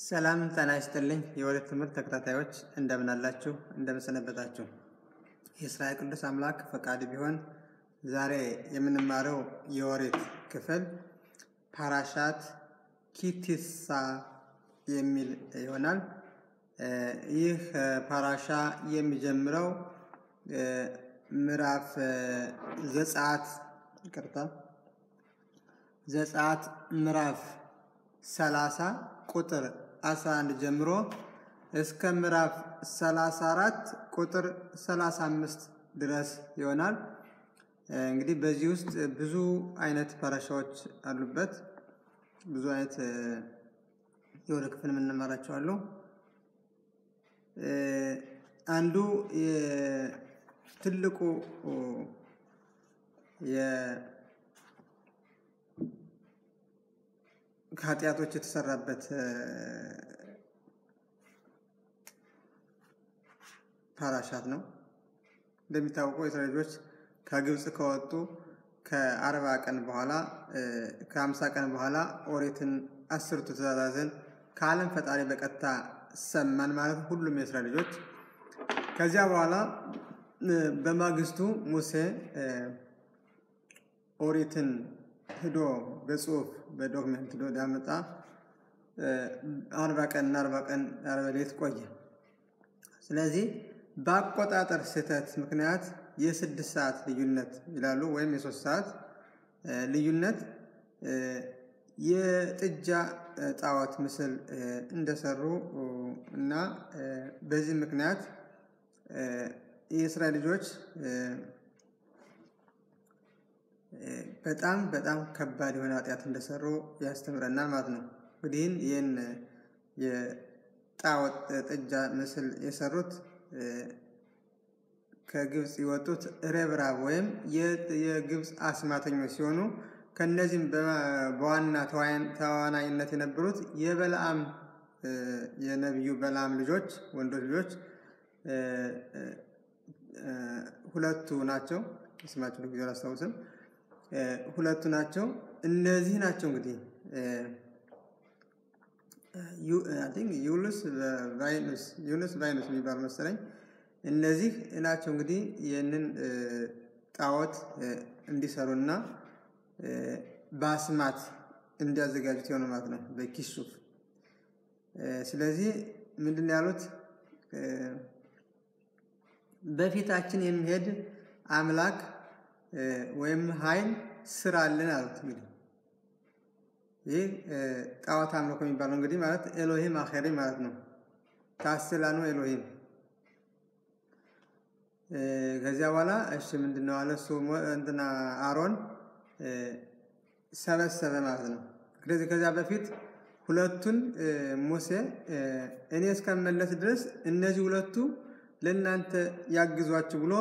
ሰላም ጤና ይስጥልኝ የወሬት ትምህርት ተከታታዮች እንደምን አላችሁ? እንደምን ሰነበታችሁ? የእስራኤል ቅዱስ አምላክ ፈቃድ ቢሆን ዛሬ የምንማረው የወሬት ክፍል ፓራሻት ኪቲሳ የሚል ይሆናል። ይህ ፓራሻ የሚጀምረው ምዕራፍ ዘጸአት ይቅርታ ዘጸአት ምዕራፍ 30 ቁጥር 11 ጀምሮ እስከ ምዕራፍ 34 ቁጥር 35 ድረስ ይሆናል። እንግዲህ በዚህ ውስጥ ብዙ አይነት ፓራሻዎች አሉበት። ብዙ አይነት የወደ ክፍል የምንማራቸው አሉ። አንዱ ትልቁ ከኃጢአቶች የተሰራበት ፓራሻት ነው። እንደሚታወቀው የእስራኤል ልጆች ከግብፅ ከወጡ ከአርባ ቀን በኋላ ከአምሳ ቀን በኋላ ኦሪትን አስርቱ ትእዛዛትን ከዓለም ፈጣሪ በቀጥታ ሰማን ማለት ሁሉም የእስራኤል ልጆች። ከዚያ በኋላ በማግስቱ ሙሴ ኦሪትን ሂዶ በጽሁፍ በዶክመንት ሂዶ ዳመጣ አርባ ቀን እና አርባ ቀን አርባ ሌት ቆየ። ስለዚህ በአቆጣጠር ስህተት ምክንያት የስድስት ሰዓት ልዩነት ይላሉ ወይም የሶስት ሰዓት ልዩነት የጥጃ ጣዖት ምስል እንደሰሩ እና በዚህ ምክንያት የእስራኤል ልጆች በጣም በጣም ከባድ የሆነ ኃጢአት እንደሰሩ ያስተምረናል ማለት ነው። እንግዲህ ይህን የጣዖት ጥጃ ምስል የሰሩት ከግብፅ የወጡት ረብራብ ወይም የግብፅ አስማተኞች ሲሆኑ ከነዚህም በዋና ተዋናይነት የነበሩት የበለዓም የነቢዩ በለዓም ልጆች ወንዶች ልጆች ሁለቱ ናቸው። ስማቸው ለጊዜ አላስታውስም። ሁለቱ ናቸው። እነዚህ ናቸው እንግዲህ ዩሉስ ቫይኑስ ዩኑስ ቫይኑስ የሚባል መሰለኝ። እነዚህ ናቸው እንግዲህ ይህንን ጣዖት እንዲሰሩና በአስማት እንዲያዘጋጁት የሆነ ማለት ነው በኪሱፍ። ስለዚህ ምንድን ያሉት በፊታችን የሚሄድ አምላክ ወይም ኃይል ስራልን አሉት። እንግዲህ ይህ ጣዖት አምልኮ የሚባለው እንግዲህ ማለት ኤሎሂም አኼሪ ማለት ነው። ታስላኑ ኤሎሂም ከዚያ በኋላ እሺ ምንድን ነው አለ እሱ እንትና አሮን ሰበሰበ ማለት ነው። ስለዚህ ከዚያ በፊት ሁለቱን ሙሴ እኔ እስከመለስ ድረስ እነዚህ ሁለቱ ለእናንተ ያግዟችሁ ብሎ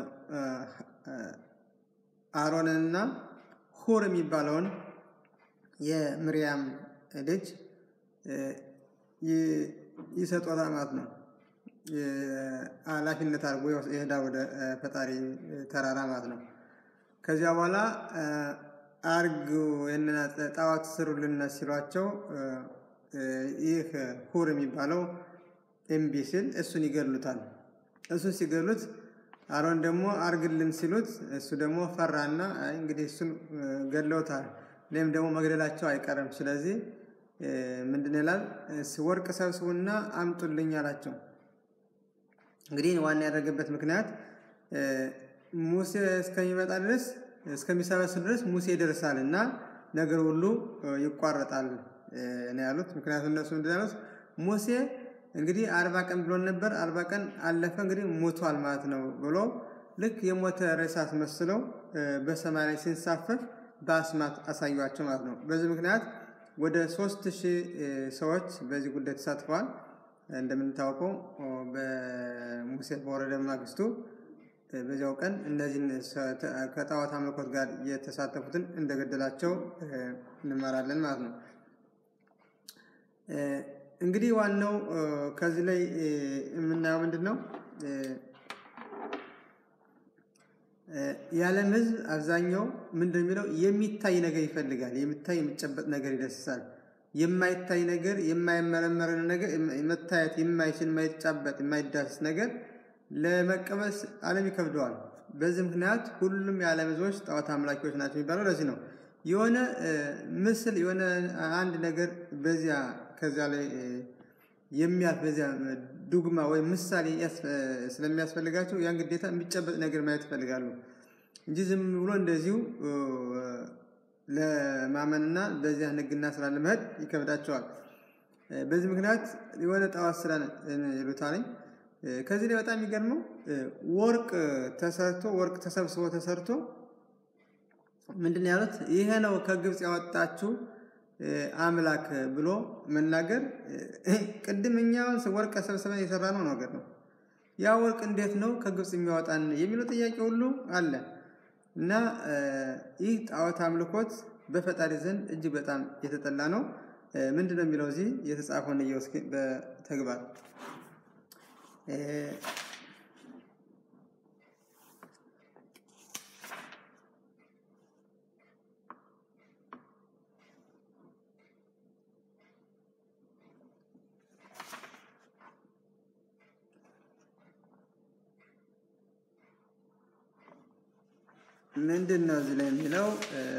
አሮንንና ሁር የሚባለውን የምርያም ልጅ ይሰጦታል ማለት ነው። ኃላፊነት አድርጎ ይሄዳ ወደ ፈጣሪ ተራራ ማለት ነው። ከዚያ በኋላ አርግ ይህንን ጣዖት ስሩልን ሲሏቸው ይህ ሁር የሚባለው እምቢ ሲል እሱን ይገሉታል። እሱን ሲገሉት አሮን ደግሞ አርግልን ሲሉት እሱ ደግሞ ፈራና እንግዲህ እሱን ገድለውታል፣ እኔም ደግሞ መግደላቸው አይቀርም። ስለዚህ ምንድን ይላል? ወርቅ ሰብስቡና አምጡልኝ አላቸው። እንግዲህ ዋና ያደረገበት ምክንያት ሙሴ እስከሚመጣ ድረስ እስከሚሰበስብ ድረስ ሙሴ ይደርሳል እና ነገር ሁሉ ይቋረጣል ነው ያሉት። ምክንያቱም እነሱ ምንድን ያሉት ሙሴ እንግዲህ አርባ ቀን ብሎን ነበር። አርባ ቀን አለፈ እንግዲህ ሞቷል ማለት ነው ብሎ ልክ የሞተ ሬሳ አስመስለው በሰማይ ላይ ሲንሳፈፍ በአስማት አሳዩቸው ማለት ነው። በዚህ ምክንያት ወደ ሶስት ሺህ ሰዎች በዚህ ጉዳይ ተሳትፈዋል። እንደምንታወቀው በሙሴ በወረደ ማግስቱ በዚያው ቀን እነዚህን ከጣዖት አምልኮት ጋር የተሳተፉትን እንደገደላቸው እንማራለን ማለት ነው። እንግዲህ ዋናው ከዚህ ላይ የምናየው ምንድን ነው? የዓለም ሕዝብ አብዛኛው ምንድን የሚለው የሚታይ ነገር ይፈልጋል። የሚታይ የሚጨበጥ ነገር ይደስሳል። የማይታይ ነገር የማይመረመር ነገር መታየት የማይችል የማይጫበጥ የማይዳስስ ነገር ለመቀበል ዓለም ይከብደዋል። በዚህ ምክንያት ሁሉም የዓለም ሕዝቦች ጣዖት አምላኪዎች ናቸው የሚባለው ለዚህ ነው። የሆነ ምስል የሆነ አንድ ነገር በዚያ ከዚያ ላይ የሚያልፍ በዚያ ዱግማ ወይም ምሳሌ ስለሚያስፈልጋቸው ያን ግዴታ የሚጨበጥ ነገር ማየት ይፈልጋሉ እንጂ ዝም ብሎ እንደዚሁ ለማመንና በዚያ ሕግና ስራ ለመሄድ ይከብዳቸዋል። በዚህ ምክንያት የሆነ ጣዖት ስራ ይሉታልኝ። ከዚህ ላይ በጣም የሚገርመው ወርቅ ተሰርቶ ወርቅ ተሰብስቦ ተሰርቶ ምንድን ነው ያሉት? ይሄ ነው ከግብፅ ያወጣችሁ አምላክ ብሎ መናገር ቅድም እኛውን ወርቅ ሰብስበን የሰራ ነው ነገር ነው። ያ ወርቅ እንዴት ነው ከግብፅ የሚያወጣን የሚለው ጥያቄ ሁሉ አለ እና ይህ ጣዖት አምልኮት በፈጣሪ ዘንድ እጅግ በጣም የተጠላ ነው። ምንድን ነው የሚለው እዚህ የተጻፈውን እየው እስኪ በተግባር ምንድን ነው እዚህ ላይ የሚለው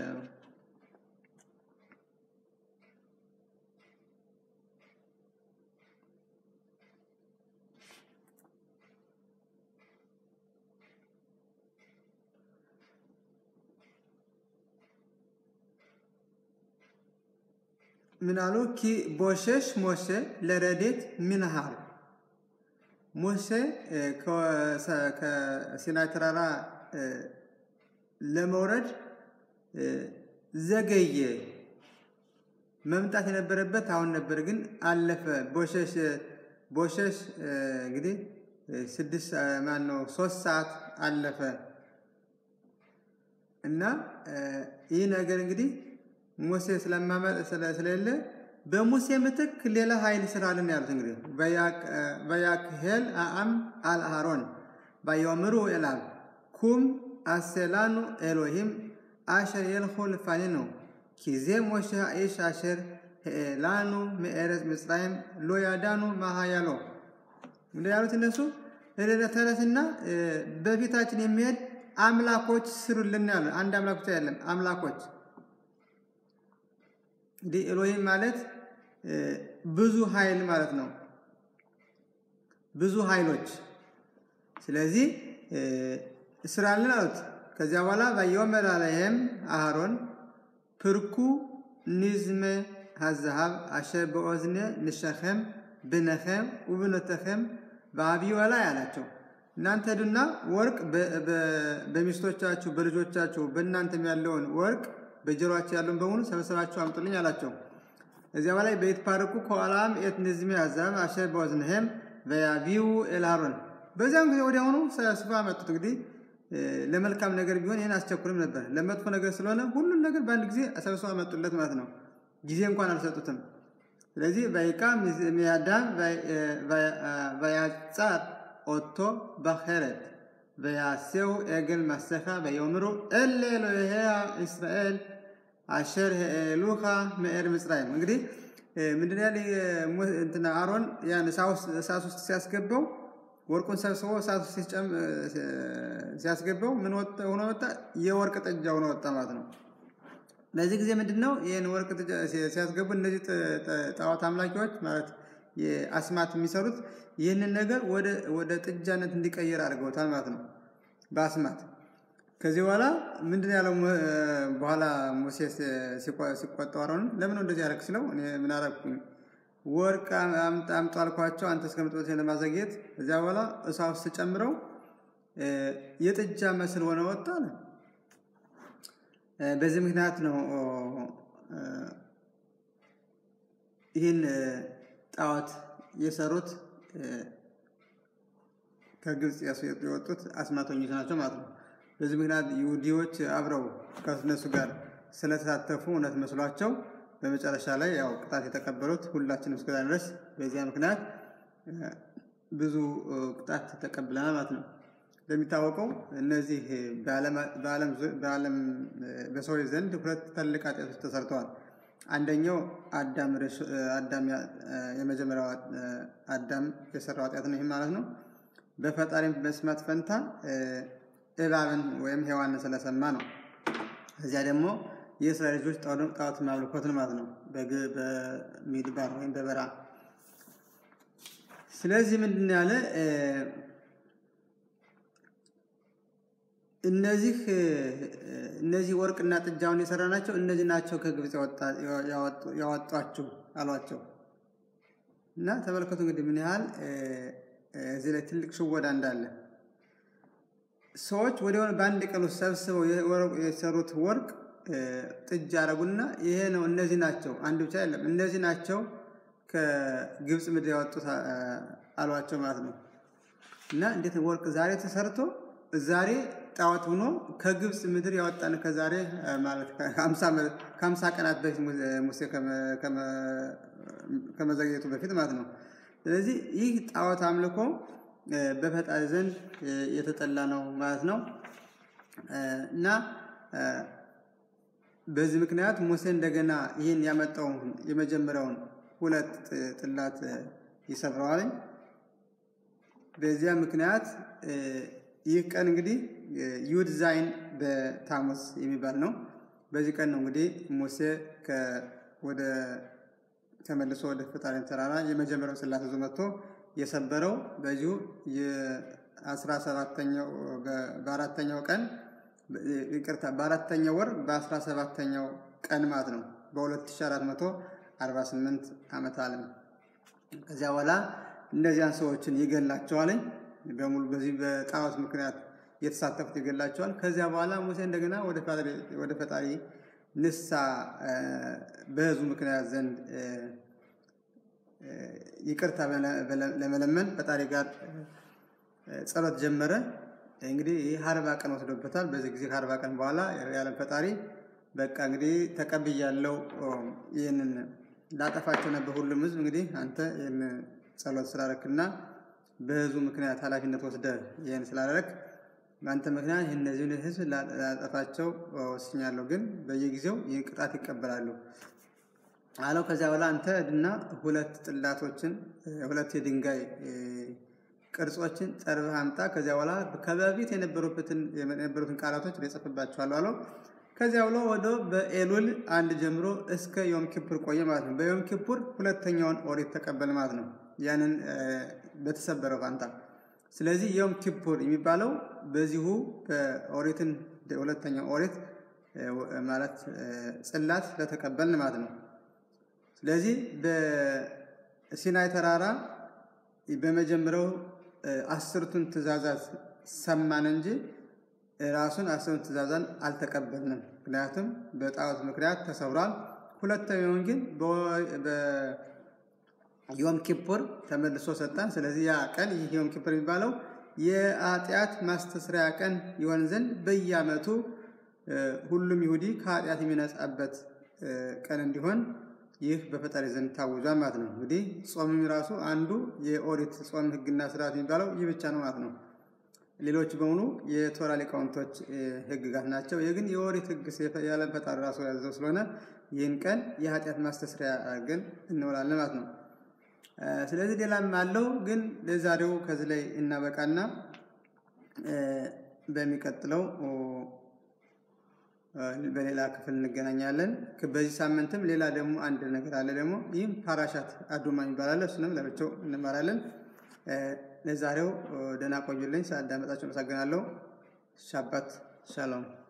ምን አሉ? ኪ ቦሸሽ ሞሴ ለረዴት ምንሃር ሞሴ ከሲናይ ተራራ ለመውረድ ዘገየ። መምጣት የነበረበት አሁን ነበር፣ ግን አለፈ። ቦሸሽ ቦሸሽ እንግዲህ ስድስት ማን ነው ሶስት ሰዓት አለፈ እና ይህ ነገር እንግዲህ ሙሴ ስለሌለ በሙሴ ምትክ ሌላ ኃይል ስራልን ያሉት እንግዲህ በያክሄል አአም አልአሮን ባዮምሩ ኤላል ኩም አሴላኑ ኤሎሂም አሸር የልኹ ልፋኒኑ ኪዜ ሞሸ ኢሽ አሸር ሄኤላኑ ምኤረዝ ምጽራይም ሎ ያዳኑ ማሃያሎ እንደ ያሉት እነሱ ተነስና በፊታችን የሚሄድ አምላኮች ስሩልን ያሉ አንድ አምላክ ብቻ አይደለም፣ አምላኮች እንዲህ ኤሎሂም ማለት ብዙ ኃይል ማለት ነው። ብዙ ኃይሎች ስለዚህ ስራልን አሉት። ከዚያ በኋላ ባየወመር አለይህም አሃሮን ፕርኩ ኒዝመ ሀዛሃብ አሸር በኦዝነ ንሸኸም ብነኸም ውብነተኸም በአብይ ወላይ አላቸው። እናንተ ሄዱና ወርቅ በሚስቶቻችሁ በልጆቻችሁ በእናንተም ያለውን ወርቅ በጆሮአቸው ያለውን በሙሉ ሰብስባችሁ አምጡልኝ አላቸው። እዚያ በላይ በይትፓርኩ ከኋላም ኤት ንዝሜ ሀዛብ አሸር በኦዝነሄም በያቢው ኤልሃሮን በዚያም ጊዜ ወዲያውኑ ሰብስባ አመጡት። እንግዲህ ለመልካም ነገር ቢሆን ይህን አስቸኩልም ነበር። ለመጥፎ ነገር ስለሆነ ሁሉን ነገር በአንድ ጊዜ ሰብስባ አመጡለት ማለት ነው። ጊዜ እንኳን አልሰጡትም። ስለዚህ በይቃ ሚያዳም በያጻር ኦቶ በኸረት በያሴው ኤግል ማሰኻ በየምሩ እለ ኤሎሄ እስራኤል አሸር ሄሉኻ ምዕር ምጽራይም እንግዲህ ምንድን ያለ እንትና አሮን ያን እሳት ውስጥ ሲያስገባው ወርቁን ሰብስቦ እሳት ውስጥ ሲያስገባው ምን ሆኖ ወጣ? የወርቅ ጥጃ ሆኖ ወጣ ማለት ነው። በዚህ ጊዜ ምንድን ነው ይህን ወርቅ ሲያስገቡ እነዚህ ጣዖት አምላኪዎች ማለት የአስማት የሚሰሩት ይህንን ነገር ወደ ጥጃነት እንዲቀየር አድርገውታል ማለት ነው በአስማት። ከዚህ በኋላ ምንድን ያለው በኋላ ሙሴ ሲቆጣው አሮንን ለምን እንደዚህ ያደረግ ስለው እኔ ምን አደረግኩኝ? ወርቅ አምጡ አልኳቸው አንተ እስከምትመጣ ለማዘግየት። እዚያ በኋላ እሳት ውስጥ ጨምረው የጥጃ መስል ሆነ ወጣ አለ። በዚህ ምክንያት ነው ይህን ጣዖት የሰሩት ከግብፅ የወጡት አስማተኞች ናቸው ማለት ነው። በዚህ ምክንያት ይሁዲዎች አብረው ከእነሱ ጋር ስለተሳተፉ እውነት መስሏቸው በመጨረሻ ላይ ያው ቅጣት የተቀበሉት ሁላችንም እስከዛ ድረስ በዚያ ምክንያት ብዙ ቅጣት ተቀብለናል ማለት ነው። እንደሚታወቀው እነዚህ በዓለም በሰዎች ዘንድ ሁለት ትልቅ ኃጢአቶች ተሰርተዋል። አንደኛው አዳም አዳም የመጀመሪያው አዳም የሰራው ኃጢአት ነው። ይህ ማለት ነው በፈጣሪ መስማት ፈንታ እባብን ወይም ሔዋንን ስለሰማ ነው። እዚያ ደግሞ የእስራኤል ልጆች ጣዖት ማምልኮትን ማለት ነው በሚድባር ወይም በበራ ስለዚህ ምንድን ያለ እነዚህ እነዚህ ወርቅና ጥጃውን የሰራ ናቸው እነዚህ ናቸው ከግብፅ ያወጧችሁ አሏቸው። እና ተመልከቱ እንግዲህ ምን ያህል እዚህ ላይ ትልቅ ሽወዳ እንዳለ ሰዎች ወዲያውኑ በአንድ ቀን ውስጥ ሰብስበው የሰሩት ወርቅ ጥጃ አረጉና ይሄ ነው እነዚህ ናቸው አንድ ብቻ አይደለም እነዚህ ናቸው ከግብፅ ምድር ያወጡት አሏቸው ማለት ነው። እና እንዴት ወርቅ ዛሬ ተሰርቶ ዛሬ ጣዖት ሆኖ ከግብፅ ምድር ያወጣን ከዛሬ ማለት ከሀምሳ ቀናት በፊት ሙሴ ከመዘግየቱ በፊት ማለት ነው። ስለዚህ ይህ ጣዖት አምልኮ በፈጣሪ ዘንድ የተጠላ ነው ማለት ነው። እና በዚህ ምክንያት ሙሴ እንደገና ይህን ያመጣውን የመጀመሪያውን ሁለት ጥላት ይሰብረዋል። በዚያ ምክንያት ይህ ቀን እንግዲህ ዩድ ዛይን በታሙስ የሚባል ነው። በዚህ ቀን ነው እንግዲህ ሙሴ ወደ ተመልሶ ወደ ፈጣሪ ተራራ የመጀመሪያው ጽላት ይዞ መጥቶ የሰበረው በዚሁ የአስራ ሰባተኛው በአራተኛው ቀን ይቅርታ በአራተኛው ወር በአስራ ሰባተኛው ቀን ማለት ነው በ2448 ዓመት ዓለም ከዚያ በኋላ እነዚያን ሰዎችን ይገላቸዋል። በሙሉ በዚህ በጣዖት ምክንያት የተሳተፉት ይገላቸዋል። ከዚያ በኋላ ሙሴ እንደገና ወደ ፈጣሪ ንሳ በህዝቡ ምክንያት ዘንድ ይቅርታ ለመለመን ፈጣሪ ጋር ጸሎት ጀመረ። እንግዲህ ይህ አርባ ቀን ወስዶበታል። በዚህ ጊዜ ከአርባ ቀን በኋላ ያለም ፈጣሪ በቃ እንግዲህ ተቀብያለው፣ ይህንን ላጠፋቸው ነበር ሁሉም ህዝብ እንግዲህ አንተ ይህን ጸሎት ስላረክና በህዝቡ ምክንያት ኃላፊነት ወስደ ይህን ስላደረክ በአንተ ምክንያት እነዚህን ህዝብ ላጠፋቸው ወስኛለሁ፣ ግን በየጊዜው ይህን ቅጣት ይቀበላሉ አለው። ከዚያ በኋላ አንተ እና ሁለት ጥላቶችን ሁለት የድንጋይ ቅርጾችን ጠርበህ አምጣ። ከዚያ በኋላ ከበፊት የነበሩበትን የነበሩትን ቃላቶች እጽፍባቸዋለሁ አለው። ከዚያ ብሎ ወደ በኤሉል አንድ ጀምሮ እስከ ዮም ኪፑር ቆየ ማለት ነው። በዮም ኪፑር ሁለተኛውን ኦሪት ተቀበል ማለት ነው። ያንን በተሰበረው ፋንታ ስለዚህ ዮም ኪፑር የሚባለው በዚሁ በኦሪትን ሁለተኛው ኦሪት ማለት ጽላት ስለተቀበልን ማለት ነው። ስለዚህ በሲናይ ተራራ በመጀመሪያው አስርቱን ትእዛዛት ሰማን እንጂ ራሱን አስርቱን ትእዛዛን አልተቀበልንም። ምክንያቱም በጣዖት ምክንያት ተሰብሯል። ሁለተኛውን ግን ዮም ኪፑር ተመልሶ ሰጠን። ስለዚህ ያ ቀን ይህ ዮም ኪፑር የሚባለው የኃጢአት ማስተስሪያ ቀን ይሆን ዘንድ በየዓመቱ ሁሉም ይሁዲ ከኃጢአት የሚነጻበት ቀን እንዲሆን ይህ በፈጣሪ ዘንድ ታውጇል ማለት ነው። እንግዲህ ጾምም ራሱ አንዱ የኦሪት ጾም ሕግና ስርዓት የሚባለው ይህ ብቻ ነው ማለት ነው። ሌሎች በሙሉ የቶራ ሊቃውንቶች ሕግጋት ናቸው። ይህ ግን የኦሪት ሕግ ያለ ፈጣሪ ራሱ ያዘው ስለሆነ ይህን ቀን የኃጢአት ማስተስሪያ ግን እንውላለን ማለት ነው። ስለዚህ ሌላም አለው ግን ለዛሬው ከዚህ ላይ እናበቃና በሚቀጥለው በሌላ ክፍል እንገናኛለን። በዚህ ሳምንትም ሌላ ደግሞ አንድ ነገር አለ ደግሞ ይህም ፓራሻት አዱማ ይባላል። እሱንም ለብቻው እንማራለን። ለዛሬው ደህና ቆዩልኝ። ስላዳመጣችሁ አመሰግናለሁ። ሻባት ሻሎም